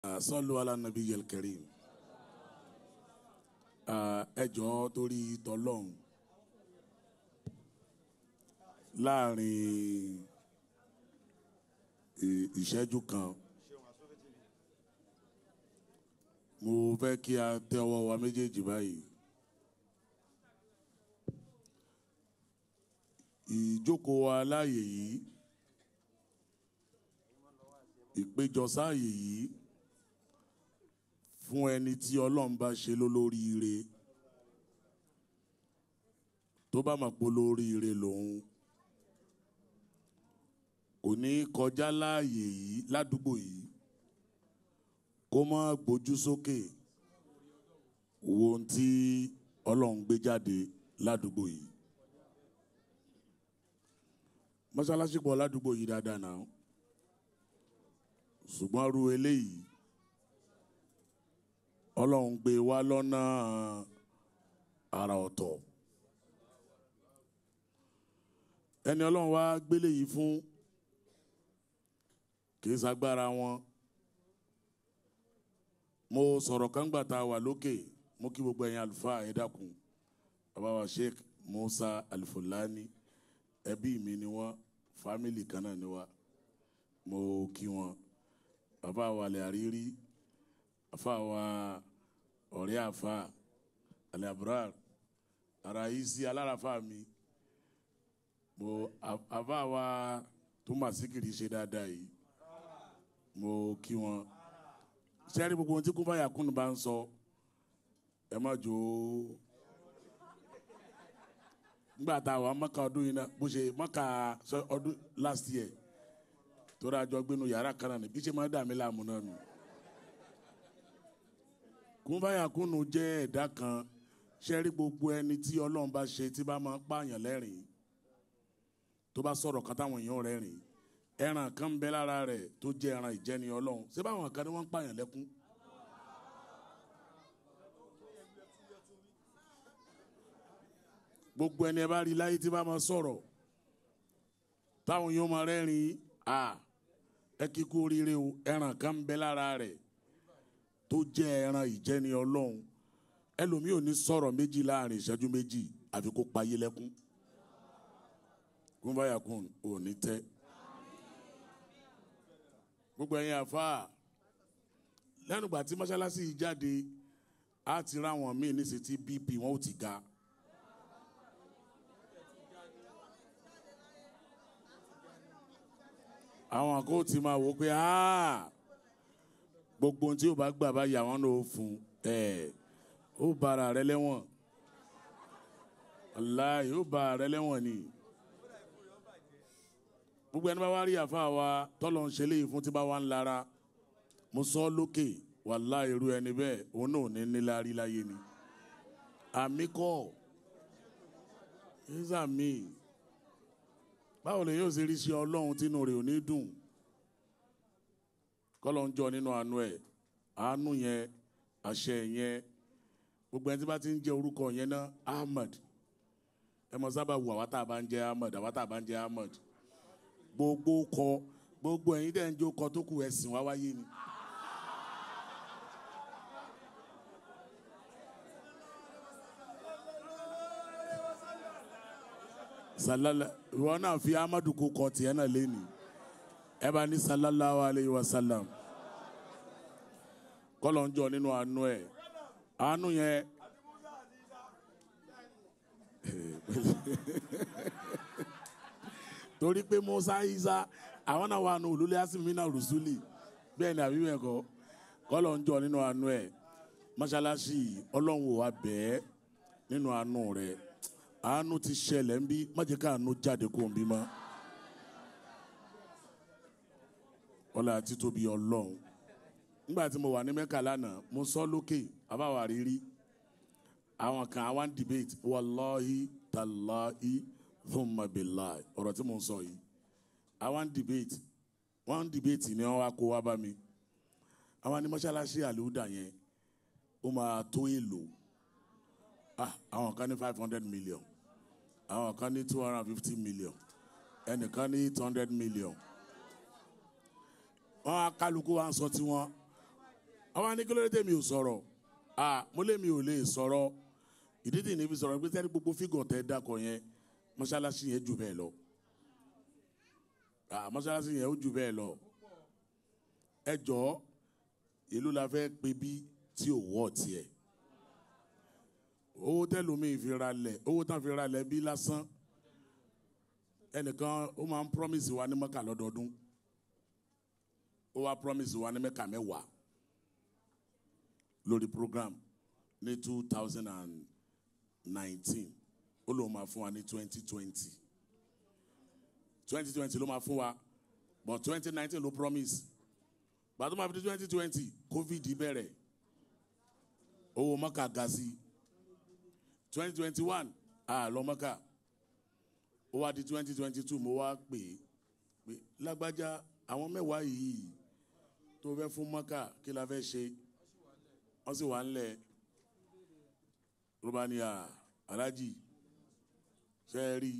sọ́lù alánàbí yẹlkẹrì ẹjọ́ torí tọlọ́hún láàrin ìṣẹ́jú kan mo fẹ́ kí a tẹ́wọ́ wa méjèèjì báyìí ìjókòó wa láàyè yìí ìpéjọ sáàyè yìí fún ẹni tí ọlọ́run bá ṣe lólóríire tó bá mọ̀ pé olóríire lòun kò ní kọjá láàyè yìí ládùúgbò yìí kó má gbójú sókè wo ohun tí ọlọ́run gbé jáde ládùúgbò yìí mọ́ṣáláṣí pọ̀ ládùúgbò yìí dáadáa náà ṣùgbọ́n ru eléyìí ọlọ́run gbé wá lọ́nà àrà ọ̀tọ̀ ẹni ọlọ́run wá gbélé yìí fún kì í ṣagbára wọn mo sọ̀rọ̀ kángbà tá a wà lókè mo kí gbogbo ẹ̀yin àlùfáà ẹ dákun bàbá wa Sheikh Musa Alifulani ẹbí mi ni wọ́n fámìlì kan náà ni wá mo kí wọn bàbá wa lè àrírí afa wa ọ̀rẹ́ afa alẹ́ abrar ara yìí sí alárafa mi mo afa wa tó mà síkìrì ṣe dáadáa yìí mo kí wọn sẹ́rí gbogbo ohun tí kún fàyà kún bá ń sọ ẹ má jò ó nígbà tá a wà mọ́kà ọdún yìí náà bó ṣe mọ́kà ọdún last year tó dájọ́ gbénu yàrá kan náà ní bí ṣe máa dà mí láàmú náà nù kúnfàyàkùnù jẹ́ ẹ̀dá kan ṣẹ́rí gbogbo ẹni tí ọlọ́run bá ṣe tí bá máa ń pààyàn lẹ́rìn tó bá sọ̀rọ̀ kan táwọn èèyàn rẹ́rìn ẹran kan ń bẹ lára rẹ̀ tó jẹ́ ẹran ìjẹni ọlọ́run ṣé báwọn kan ní wọ́n ń pààyàn lẹ́kún. gbogbo ẹni ẹ bá rí láyé tí bá máa sọ̀rọ̀ táwọn èèyàn máa rẹ́rìn à ẹ kíkú oríire o ẹran kan ń bẹ lára rẹ̀ tó jẹ́ ẹran ìjẹni ọlọ́run ẹlòmíì ò ní sọ̀rọ̀ méjì láàrin ìṣẹ́jú méjì àfi kó payé lẹ́kún kúnbáyàkùn ò ní tẹ́ gbogbo ẹ̀yin àfáà lẹ́nu ìgbà tí mọ́ṣáláṣí yìí jáde á ti ráwọn míì ní sètí bp wọn ò ti ga àwọn kò ti máa wò pé aaa gbogbo ohun tí o bá gbà bá yà wọn n'o fún ẹ ó bara rẹ lẹ́wọ̀n aláì ó bara rẹ lẹ́wọ̀n ni gbogbo ẹni bá wá rí àfa wa tọ́lọ̀ ń ṣe léyìí fún tí bá wà ń lara mo sọ lókè wàlá irú ẹni bẹ́ẹ̀ òun náà ò ní níláárí láyé ni àmì kọ́ ẹ̀sà mi báwo lè yóò ṣe rí sí ọlọ́run tínú rẹ̀ ò ní dùn kọ́lọ̀ ń jọ nínú àánú ẹ̀ àánú yẹn àṣẹ yẹn gbogbo ẹni tí bá ti ń jẹ orúkọ yẹn náà Ahmad ẹ mọ sábà wù àwa tá a bá ń jẹ Ahmad àwa tá a bá ń jẹ Ahmad gbogbo kọ gbogbo ẹ̀yin dẹ̀ ń jó kọ tó kù ẹ̀sìn wá wáyé ni. salala ìwọ náà fi Ahmadu kó kọ tiẹ̀ náà lé ni ẹ bá ní sallallahu alayhi wa sallam kọlọ̀ ń jọ nínú àánú ẹ̀ àánú yẹn torí pé Musa Isa àwọn náà wà nù olólè asimina rusuli bẹ́ẹ̀ ni àbí bẹ́ẹ̀ kọ́ kọlọ̀ ń jọ nínú àánú ẹ̀ mọ́ṣáláṣí ọlọ́run ò wá bẹ́ẹ̀ nínú àánú rẹ̀ àánú ti ṣẹlẹ̀ ń bí má jẹ́ ká àánú jáde kó ń bí mọ́. ọlá títóbi ọlọ́run nígbà tí mo wà ní mẹ́kà lánàá mo sọ lókè àbáwá rírí àwọn kan àwọn debate wàláhi tàláhi thumma billahi ọ̀rọ̀ tí mo ń sọ yìí àwọn debate wọ́n debate ni wọ́n wá kó wá bá mi àwọn ní mọ́ṣáláṣí àlùdà yẹn ó máa tó èlò àwọn kan ní five hundred million àwọn kan ní two hundred and fifty million ẹnìkan ní eight hundred million wọn kálukú wa ń sọ tiwọn àwọn anìkélódé tèmi ò sọ̀rọ̀ à mo lé mi ò lè sọ̀rọ̀ ìdí tì ní fi sọ̀rọ̀ pé sẹ́ni gbogbo fígọ̀ tẹ́ dákọ̀ yẹn mọ́ṣáláṣí yẹn jù bẹ́ẹ̀ lọ à mọ́ṣáláṣí yẹn ó jù bẹ́ẹ̀ lọ ẹ jọ̀ọ́ ìlú la fẹ́ pe bí tí ò wọ́ tiẹ̀ owó tẹ́lómi ìfira lẹ̀ owó tán fira lẹ̀ bí lásán ẹnìkan ó máa ń promise wa ní mọ́kà lọ́dọọdún ó wá promise wa ní mẹ́kà mẹ́wàá lórí program ní two thousand and nineteen ó lóun máa fún wa ní twenty twenty twenty twenty ló máa fún wa but twenty nineteen ló promise gbàtọ́ máa fi di twenty twenty covid bẹ̀rẹ̀ owó mọ́kà ga sí twenty twenty one àlọ́ mọ́kà ó wá di twenty twenty two mo wá pè é pé lágbájá àwọn mẹ́wàá yìí tó fẹ́ fún mọ́kà kí la fẹ́ ṣe wọ́n sì wà ńlẹ̀ ló bá ní à alájì ṣe é rí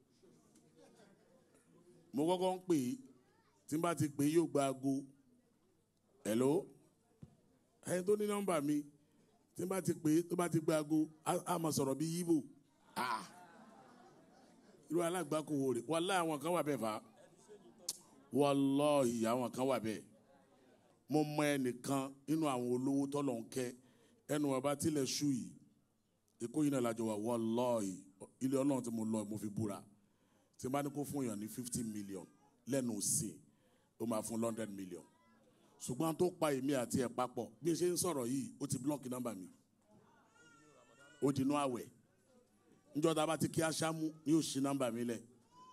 mo kọ́kọ́ ń pè é tí n bá ti pè é yóò gba aago hello ẹni tó ní nọ́mbà mi tí n bá ti pè é tó bá ti gba aago á máa sọ̀rọ̀ bí yíbò ah irú alágbàkọ wo rè wàláhì àwọn kan wà bẹ́ẹ̀ fà wàláhì àwọn kan wà bẹ́ẹ̀ mo mọ ẹnìkan nínú àwọn olówó tọ́lọ̀ ń kẹ́ ẹnu ọba tilẹ̀ ṣú yìí èkó yìí náà lájọ wà wàláhì ilé ọlọ́run tí mo lọ mo fi búra tí n bá ní kó fún yàn ní fifty million lẹ́nu sí ó máa fún hundred million ṣùgbọ́n tó pa èmi àti ẹ̀ papọ̀ bí n ṣe ń sọ̀rọ̀ yìí ó ti blọ́ọ̀kì nọ́mbà mi ó dinú àwẹ̀ njọ́ ta bá ti kí aṣámú ní òṣì nọ́mbà mi lẹ̀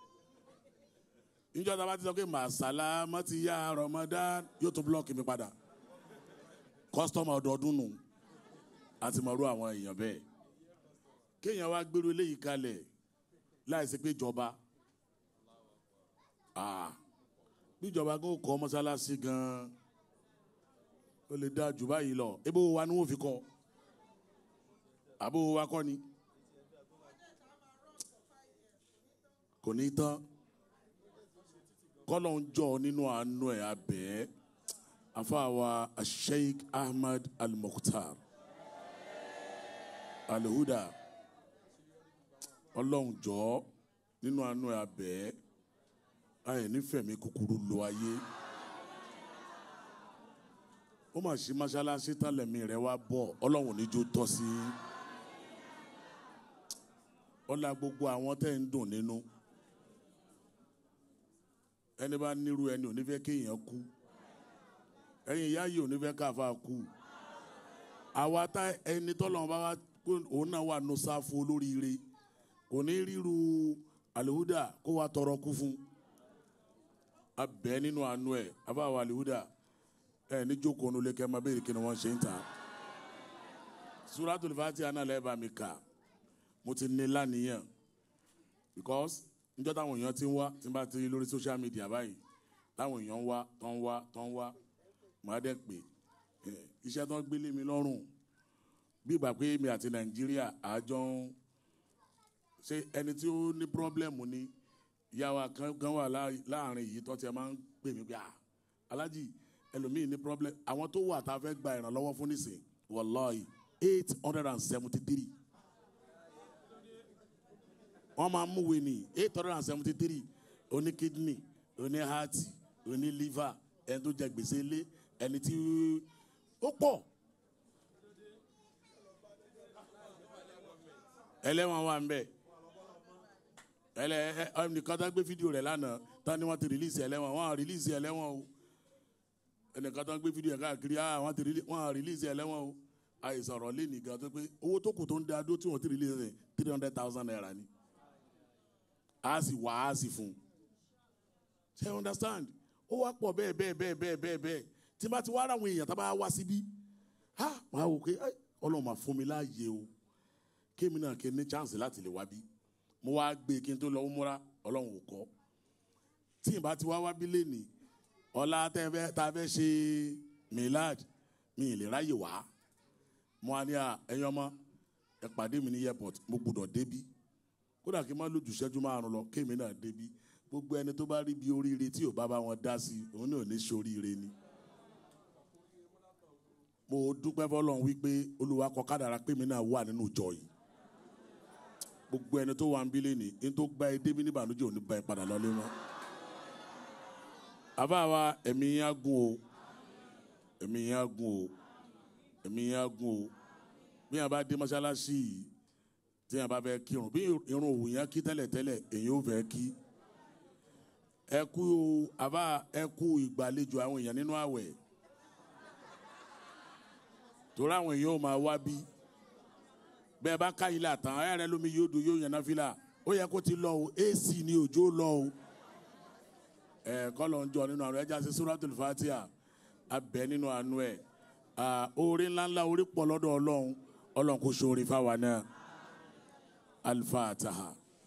njọ́ ta bá ti sọ pé màsálà mọ́tì yá Ramadan yóò tún blọ́ọ̀kì mi padà kọ́sítọ́mù ọdọọdún nù àti mọ̀rú àwọn èèyàn bẹ́ẹ̀ kéèyàn wá gbèrú eléyìí kalẹ̀ láì sí pé ìjọba bí ìjọba kò kọ́ mọ́sálásí gan-an ó lè dá jù báyìí lọ ebó wa ni wọ́n fi kọ́ àbó wa kọ́ ni. kò ní tán kọ́lọ̀ ń jọ nínú àánú ẹ̀ abẹ́ afáwa Sheikh Ahmad Al-Mukhtar Al-Huda ọlọ́run jọ nínú àánú ẹ̀ abẹ́ ayẹ̀ nífẹ̀ẹ́ mi kúkúrú lo ayé ó mà ṣí mọ́ṣáláṣí tálẹ̀mí rẹ̀ wá bọ̀ ọlọ́run níjó tọ́ sí ọlá gbogbo àwọn tẹ́ ń dùn nínú. No ẹni bá nírú ẹni ò ní fẹ́ kéèyàn kú ẹ̀yin ìyá yìí ò ní fẹ́ káfa kú àwa tá ẹni tọ́lọ́run bá wá òun náà wà nù sáfù olóríire kò ní ríru àlùhúdà kó wa tọrọ kú fún abẹ nínú àánú ẹ abáwa àlùhúdà ẹ ní jókòó nulẹ̀ kẹ́ máa béèrè kí ni wọ́n ṣe ń ta Suratul Fatiha náà lẹ́ẹ̀ bá mi kà mo ti ní lánìyàn because níjọ́ táwọn èèyàn ti ń wá tí n bá ti rí lórí social media báyìí táwọn èèyàn ń wá tó ń wá tó ń wá màá dẹ́ pé iṣẹ́ tó ń gbélé mi lọ́rùn bí ìgbà pé mi àti nàìjíríà àjọ ń ṣe ẹni tí ó ní pírọ́blẹ́mù ni ìyàwó kan wà láàrin yìí tó ti máa ń pè mí pé à alájì ẹlòmíì ní pírọ́blẹ́mù àwọn tó wà tá a fẹ́ gba ìrànlọ́wọ́ fún nísìn wàláhì eight hundred and seventy three wọ́n máa mú wé ní eight hundred and seventy three oní kidney oní heart oní liver ẹni tó jẹ gbèsè lé ẹni tí ó pọ̀ ẹlẹ́wọ̀n wà ń bẹ̀ ẹlẹ́ ẹnìkan tó gbé fídíò rẹ̀ lánàá tán ni wọ́n ti rìlíìsì ẹlẹ́wọ̀n wọ́n á rìlíìsì ẹlẹ́wọ̀n o ẹnìkan tó gbé fídíò rẹ̀ káàkiri wọ́n á rìlíìsì ẹlẹ́wọ̀n o àìsàn ọ̀rọ̀ lé nìkan tó pé owó tó kù tó ń da dó tí wọ́n ti rìlíìsì rẹ̀ three hundred thousand naira ni a sì wá a sì fún ṣe you understand ó wá pọ̀ bẹ́ẹ̀ bẹ́ẹ̀ bẹ́ẹ̀ bẹ́ẹ̀ bẹ́ẹ̀ bẹ́ẹ̀ tí bá ti wá ara àwọn èèyàn tá bá wá síbí ha máa wò pé ọlọ́run máa fún mi láàyè o kémi náà kí n ní chance láti lè wá bí mo wá gbé kí n tó lọ múra ọlọ́run ò kọ́ tí n bá ti wá wá bí lẹ́nìí ọ̀la tá a fẹ́ ṣe milad mi ì lè ráyè wá mo á ní ẹ̀yin ọmọ ẹ pàdé mi ní airport mo gbọ́dọ̀ débí kódà kí n má lójú ìṣẹ́jú márùn lọ kémi náà débi gbogbo ẹni tó bá rí bí oríire tí ò bá bá wọn dá sí òun náà ní sóríire ni mo dúpẹ́ fọlọ́run wípé olúwa kọ kádàrá pé mi náà wà nínú ìjọ yìí gbogbo ẹni tó wà ń bílẹ̀ ní ní tó gba ẹ débi ní ìbànújẹ́ ò ní bá ẹ padà lọ́lé mọ́ àbá wa ẹ̀mí yẹn á gùn o ẹ̀mí yẹn á gùn o ẹ̀mí yẹn á gùn o bí yẹn bá dé mọ́ṣáláṣí yìí tí yẹn bá fẹ́ kírun bí irun òwò yẹn kí tẹ́lẹ̀tẹ́lẹ̀ èyí ò fẹ́ kí ẹ kú àbá ẹ kú ìgbàlejò àwọn èèyàn nínú àwẹ̀ torí àwọn èèyàn ò máa wá bí bẹ́ẹ̀ bá ká ilé àtàn ẹ̀ rẹ lómi yóò dùn yóò yànnà fìlà ó yẹ kó ti lọ o ac ni òjò lọ o ẹ kọ́lọ̀ ń jọ nínú àrùn ẹja sí suratul Fatiha abẹ nínú àánú ẹ orí ńláńlá orí pọ̀ lọ́dọ̀ ọlọ́run ọlọ́run kò sóore fáwa náà al-Fatiha.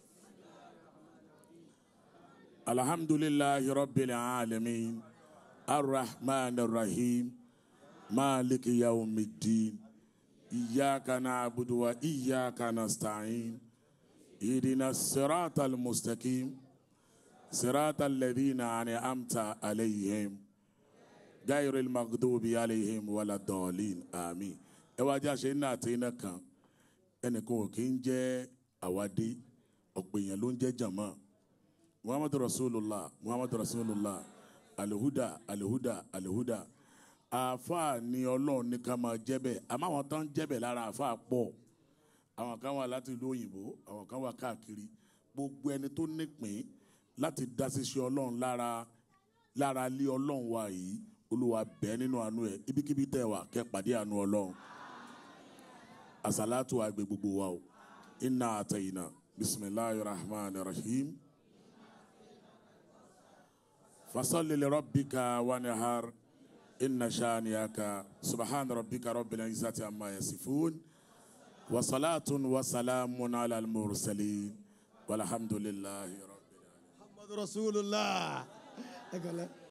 alhamdulillahi rabbil alamin arrahman arrahim maliki yawmiddin iyyaka na'budu wa iyyaka nasta'in ihdina siratal mustaqim siratal ladhina an'amta alayhim gayril maghdubi alayhim waladdallin àmín ẹ wá jẹ́ àṣẹ iná àti iná kan ẹnìkan ò kí ń jẹ́ àwádé ọ̀pọ̀ èèyàn ló ń jẹ́ jàmá muhammadu rasulullah muhammadu rasulullah alihuda alihuda alihuda àáfàá ni ọlọ́run ní ká máa jẹ́ bẹ́ẹ̀ àmọ́ àwọn tó ń jẹ́ bẹ́ẹ̀ lára àáfàá pọ̀ àwọn kan wà láti ìlú òyìnbó àwọn kan wà káàkiri gbogbo ẹni tó nípìn láti dá ṣíṣe ọlọ́run lára lára lé ọlọ́run wa yìí olúwa bẹ́ẹ̀ nínú àánú ẹ̀ ibikíbi tẹ̀ wá kẹ́ pàdé àánú ọlọ́run àsàlátù àgbè gbogbo wa o inna àtẹ̀yìnà bisimilahi rahman rahim fasalli li rabbika wanihar inna shaniaka subhana rabbika rabbil izzati amma yasifun wa salatun wa salamun ala al-mursalin walhamdulillahi rabbil alamin محمد رسول الله